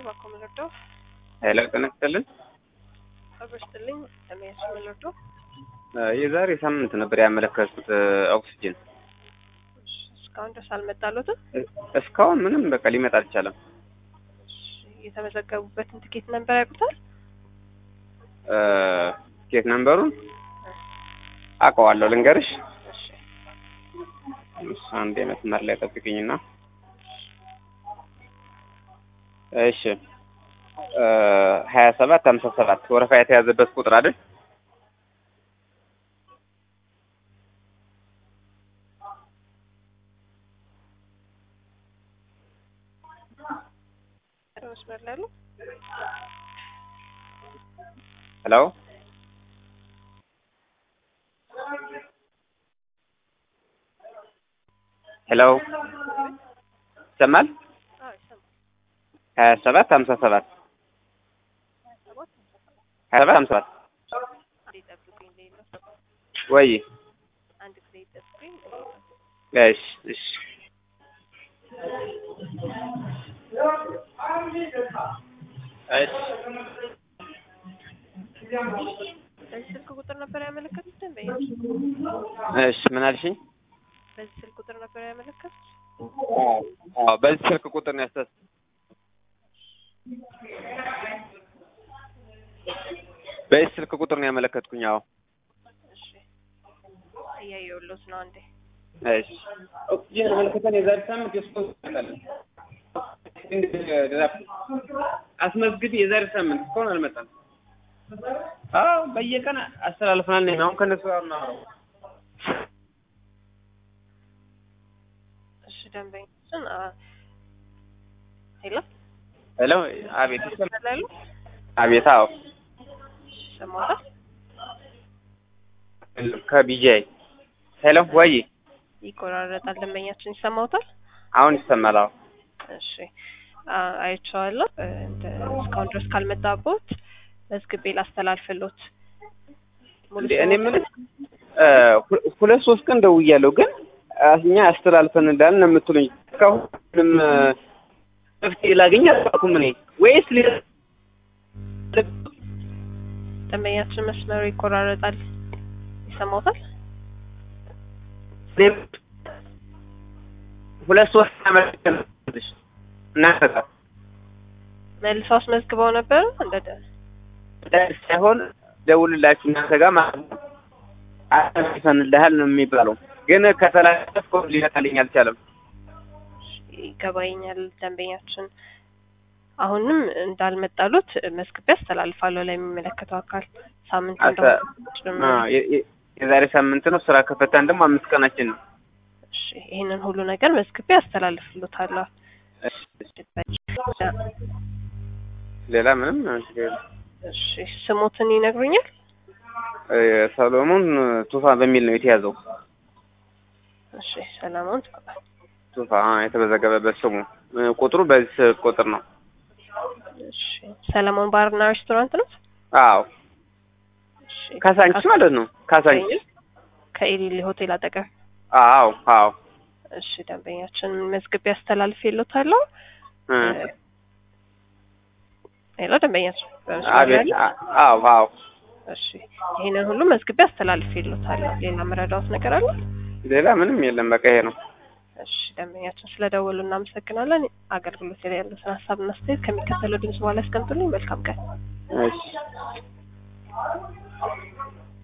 እባክዎ ምን ልርዳው? ሄሎ ጤና ይስጥልን። አብሮ ይስጥልኝ። ለሚያስ ምን ልርዳው? የዛሬ ሳምንት ነበር ያመለከቱት ኦክሲጅን እሺ፣ እስካሁን ድረስ አልመጣሎትም? እስካሁን ምንም በቃ ሊመጣ አልቻለም። እሺ፣ የተመዘገቡበትን ትኬት ነበር ያውቁታል? ኬት ነምበሩን አውቀዋለሁ ልንገርሽ። እሺ፣ እሺ፣ አንዴ መስመር ላይ ጠብቅኝና እሺ ሀያ ሰባት ሀምሳ ሰባት ወረፋ የተያዘበት ቁጥር አይደል? መስመር ላይ ያሉ ሄሎ ሄሎ ይሰማል? አዎ፣ ይሰማል። ሀያ ሰባት ሀምሳ ሰባት ሀያ ሰባት ሀምሳ ሰባት አንዴ ጠብቁኝ፣ ልይለው። ወይ አንድ ጊዜ ጠብቁኝ። እሺ እሺ እሺ በዚህ ስልክ ቁጥር ነበር ያመለከቱት ደንበኛ? እሺ ምን አልሽኝ? በዚህ ስልክ ቁጥር ነበር ያመለከቱት? አዎ በዚህ ስልክ ቁጥር ነው ያስተስ በዚህ ስልክ ቁጥር ነው ያመለከትኩኝ። አዎ እሺ፣ እያየሁሎት ነው። አንዴ እሺ ኦክሲጅን አመለከተን የዛሬ ሳምንት የስፖንስ አስመዝግቢ የዛሬ ሳምንት እስካሁን አልመጣም። አዎ በየቀን አስተላልፈናል ነኝ አሁን ከነሱ ጋር ነው እሺ፣ ደንበኛችን አ- ሄሎ ሄሎ አቤት ይሰማል? መስመር ላይ ያሉ አቤት አዎ ሰማሁት። ከቢጂአይ ሄሎ ወይ ይቆራረጣል። ደንበኛችን ይሰማውታል? አሁን ይሰማል አዎ እሺ አ- አይቼዋለሁ። እ፣ እንደ- እስካሁን ድረስ ካልመጣቦት መዝግቤ ላስተላልፍሎት። ሙሉ እንዴ እኔ ስሞትን- የምልህ እ፣ ሁ- ሁለት ሶስት ቀን ደውያለሁ ግን እኛ አስተላልፈን እንዳልን ነው የምትሉኝ። እስካሁን ምንም እ፣ መፍትሄ ላገኝ አልቻልኩም እኔ ወይስ ሌላ ደንበኛችን መስመሩ ይቆራረጣል። ይሰማውታል? ሁለት ሶስት አመልክተንልሽ እናንተ ጋር መልሰው አስመዝግበው ነበር እንደ ሳይሆን ደውልላችሁ እናንተ ጋር ማለት ነው አስተላልፈንልሃል ነው የሚባለው። ግን ከተላለፍኩ ሊመጣልኝ አልቻለም። ይገባኛል። ደንበኛችን አሁንም እንዳልመጣሉት መዝግቤ አስተላልፋለሁ ለሚመለከተው አካል ሳምንት አስተ- እንደሆነ አ፣ የ- የ- የዛሬ ሳምንት ነው ስራ ከፈታን ደግሞ አምስት ቀናችን ነው። እሺ፣ ይህንን ሁሉ ነገር መዝግቤ አስተላልፍሎታለሁ። ሌላ ምንም እንትን የለም። እሺ፣ ስሞትን ይነግሩኛል? እ፣ ሰሎሞን ቱፋ በሚል ነው የተያዘው። እሺ፣ ሰላሙን ቱፋ አ፣ የተመዘገበበት ስሙ እ፣ ቁጥሩ በዚህ ቁጥር ነው። እሺ፣ ሰለሞን ባርና ሬስቶራንት ነው? አዎ እሺ፣ ካሳንቺስ ማለት ነው። ካሳንቺስ ከኢሊሊ ሆቴል አጠገብ። አዎ አዎ እሺ፣ ደንበኛችን መዝግቤ አስተላልፍሎታለሁ። እ፣ ሌላ ደንበኛችን በመስመር አቤት ላይ አ- አዎ አዎ እሺ ይሄንን ሁሉ መዝግቤ አስተላልፍሎታለሁ። ሌላ መረዳት ነገር አለ? ሌላ ምንም የለም። በቃ ይሄ ነው። እሺ ደንበኛችን ስለደወሉ እናመሰግናለን። አገልግሎት ላይ ያሉትን ሀሳብና አስተያየት ከሚከተለው ድምጽ በኋላ ያስቀምጡልኝ። መልካም ቀን። እሺ